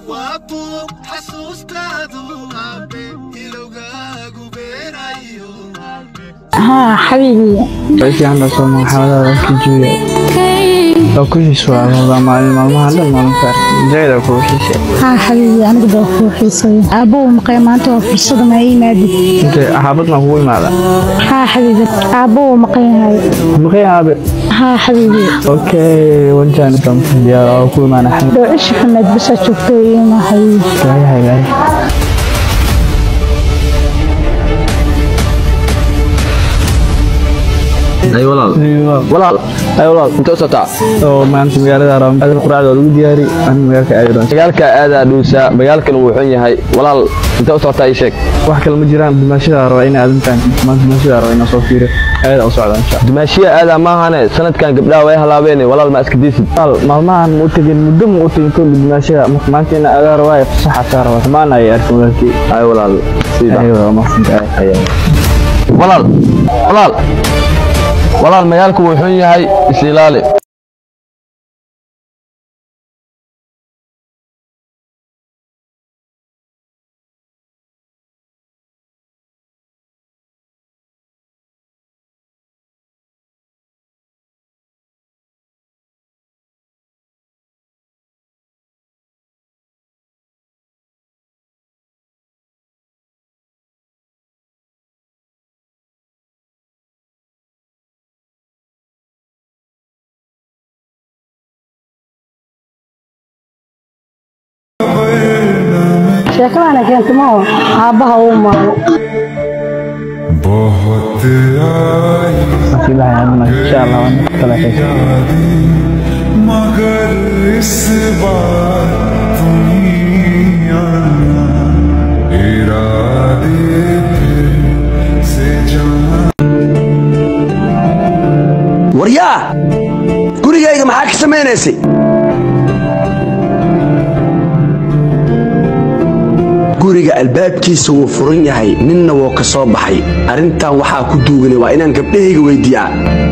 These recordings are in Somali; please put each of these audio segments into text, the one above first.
waa buuq xasuustaadu aabe ilowgaagu beerayo ها حبيبي fiican baa soo maxamadada kijuuya oo ku hiswaada maalin maalmaha dhan maalinka jayda ku hishay ها حبيبي أنا بدي أروح حيصي أبو مقيمات وفرصة ما ينادي intee xaabad maa kugu imaada ها حبيبي أبو مقيم هاي maqay aabe ها حبيبي okay wajaani doonta diyaar oo ku imaana xamid لو إيش حمد بس أشوفه ما حبيبي yahay yahay ay walaal walaal ay walaal inta u socotaa oo maanta magaalada ram adal quraacda waa lagu diyaari aan magaalka aadi doon magaalka aadaa dhuusa magaalkan wuu xun yahay walaal inta u socotaa ii sheeg wax kale ma jiraan dimaashada raba inay aadantaan maanta dimaashada raba inaa soo fiiriyo aada u socda insha dumaashiya aadaa maahane sanadkan gabdhaha way halaabeene walaal ma iska diisid Allah maalmahan ma u tegin muddo ma u tegin kolli dimaashada marka maanta ina adaa rabaa ee fasaxa taa rabaa xumaan ay arkin walaalkii ay walaal siida aywa maqsantahay walaal walaal walaal magaalku wuu xun yahay is ilaali sheekada ana keento ma oo aabbaha uu maalo बहुत आई nasiibaha aadana insha Allah waan kala xeesaa मगर इस बार तुम ही आना इरादे फिर से जाना waryaa gurigayga maxaa ka samaynaysay guriga albaabkiisa wuu furan yahay ninna wuu ka soo baxay arrintan waxaa ku duuganay waa inaan gabdhahayga weyddiiyaa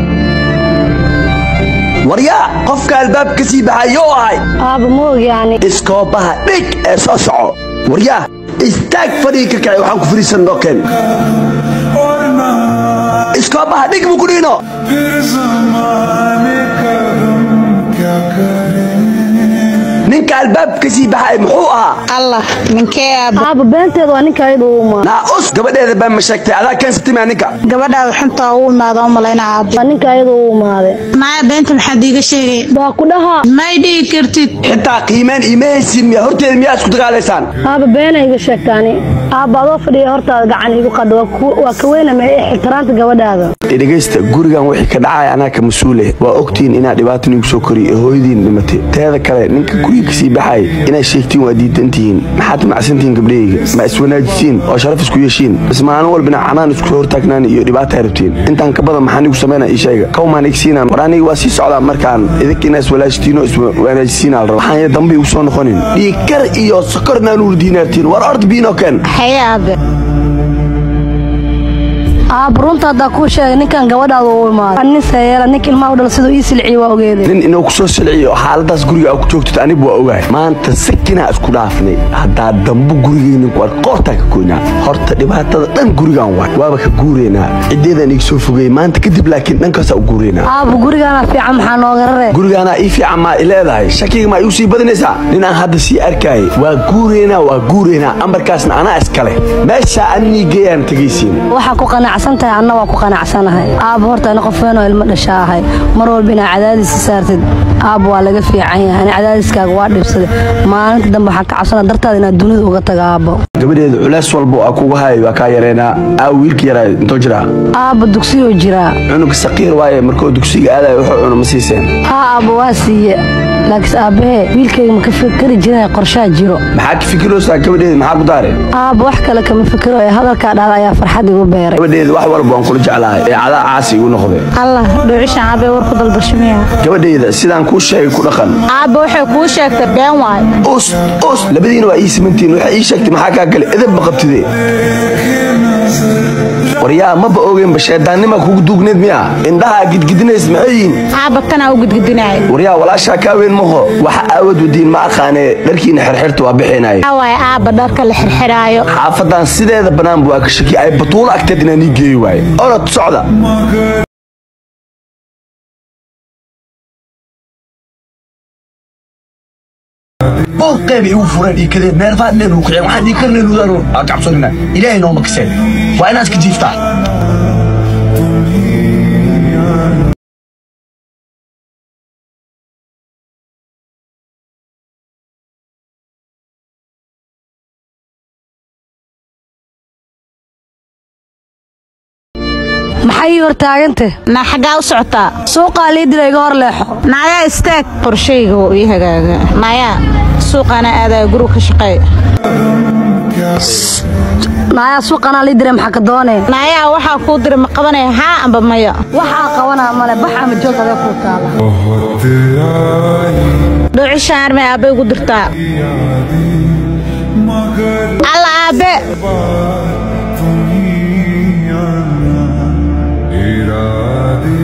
waryaa qofka albaabka ka sii baxay yoo ahay aabba ma og yani iskoobaha dhig ee soo soco waryaa istaag fadhigi ka kacay waxaan ku fariisan dhokeen और ना iskoobaha dhig buu ku dhiino फिर जमाने का गम क्या करें ninka albaabka ka sii baxay muxuu ahaa allah ninkee aabba aabba beenteeda waa ninka ayada uu maalo naa us gabadheeda baan ma sheegtay adaa keensatimaa ninka gabadhaada xunta u imaada u malayna aabbo waa ninka ayada uu imaaday maya beenta maxaad iiga sheegay waa ku dhahaa may dhihi kartid xitaa qiimeen iima haysin miya horteeda miyaa isku dagaalaysaan aabba beena iga sheegtaani aabba adoo fadhiya hortaada gacan igu qada waa ku- waa ka weynama ee ixtiraamta gabadhaada dhegaysta gurigan wixii ka dhacaya anaa ka mas-uule waa ogtihiin inaa dhibaata nigu soo koriyo ee hooyadiin dhimatay teeda kale ninka guriga kasii baxay inaad sheegtiin waa diidantihiin maxaad macsantihiin gabdhahayga ma iswanaajisiin oo sharaf isku yeeshiin bas maalin walbina canaan isku hortaagnaan iyo dhibaata rabtiin intaan ka badan maxaa nigu samayna ii sheega kawmaan igsiinaan war aniga waa sii socdaa markaan idinka inaa iswalaajisiin oo iswanaajisiin al raba waxaan ya dambe igu soo noqonin dhiigkar iyo sokornaan ulu diinaartiin war ord biinoo keen haye aabe aabba runta haddaa kuu sheegay ninkan gabadhaada uu imaaday Waa nin sayeera ninka ilmaha u dhala siduu ii silciye waa ogeeday nin inuu ku soo silciyo xaaladaas guriga aa ku joogtid anigu waa ogahay maanta sakinaa isku dhaafnay haddaa dambu gurigeynin ku ark qoortaa ka goynaa horta dhibaatada dhan gurigan waay waaba ka guureynaa ciddeedaan iga soo fogeyey maanta kadib laakiin dhankaasaa u guureynaa aabba gurigaana fiican maxaa nooga raree gurigaanaa ii fiican maa i leedahay shakiga maa igu sii badinaysaa nin aan hadda sii arkaayay waa guureynaa waa guureynaa ambarkaasna anaa iskale meeshaa annii geeyaan tegaysiin waxaa ku qanacsan tahay anna waa ku qanacsanahay aabba horta ani qof weyn oo ilmo dhasha ahay mar walba inaa cadaadis saartid aabba waa laga fiican yahay ani cadaadiskaaga waa dhibsaday maalinta dambe waxaa ka cabsana dartaada inaad dunida uga taga aabbo gabadheeda culays walba aa kugu hayay waa kaa yareynaa aa wiilka yaraa intoo jiraa aabba dugsiyuu jiraa cunuga saqiir waaye markuu dugsiga aadayo wuxuu cuno ma siiseen haa aabba waa siiye laakiinse aabbahee wiilkayga ma ka fikari jiray qorshaa jiro maxaa ka fikiraysaa gabadheeda maxaa ku daare aabba wax kale kama fikiro ee hadalkaa dhahda ayaa farxad igu beeray gabadheeda wax walba waan kula jeclahay ee cadaa caasi igu noqde allah dhuucishan aabe war ku dalbashamiya gabadheyda sidaan kuu sheegay ku dhaqan aabe waxay kuu sheegtay been waay us us labadiina waa ii simantiin waxay ii sheegtay maxaa kaa gale edeb ma qabtide waryaa maba ogeynba sheedaannima kugu duugneed miya indhahaa gidgidinays maxay yihiin aabba kanaa u gudgudinaya waryaa walaashaa kaa weyn maho waxa aawad wadiin ma aqaanee dharkiina xirxirta waa bixinaya waxaa waaye aabba dharka la xirxiraayo xaafadan sideeda bannaan waa ka shaki ay batuulo agteed inaan ii geeyi waaye orod socda booqeeb igu fureen ii kadeen neerfaad leen uu kiceen waxaan ii karleen udaan aan cabsanina ilaahay nooma kaseen waa inaan iska jiiftaa maxay ii hortaagante naa xaggaa u socotaa suuqaa lii dila iga hor leexo naayaa istaag qorshayga wuu ii hagaaga naayaa suuqaana aadaya guriga ka shaqeey naayaa suuqanaa lii diray maxaa ka doonee naayaa waxaa kuu diray ma qabanaya haa amba maya waxaa qabanaa male bax ama joog adee kuu taala बहुत आई dhuucishaan armay aabbe igu dirtaa मगर alla aabbe तुम ही आना इरादे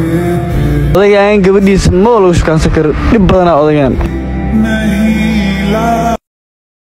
odaygaan gabadhiisa ma lagu shukaansan karo dhib badanaa odagaan नहीं ला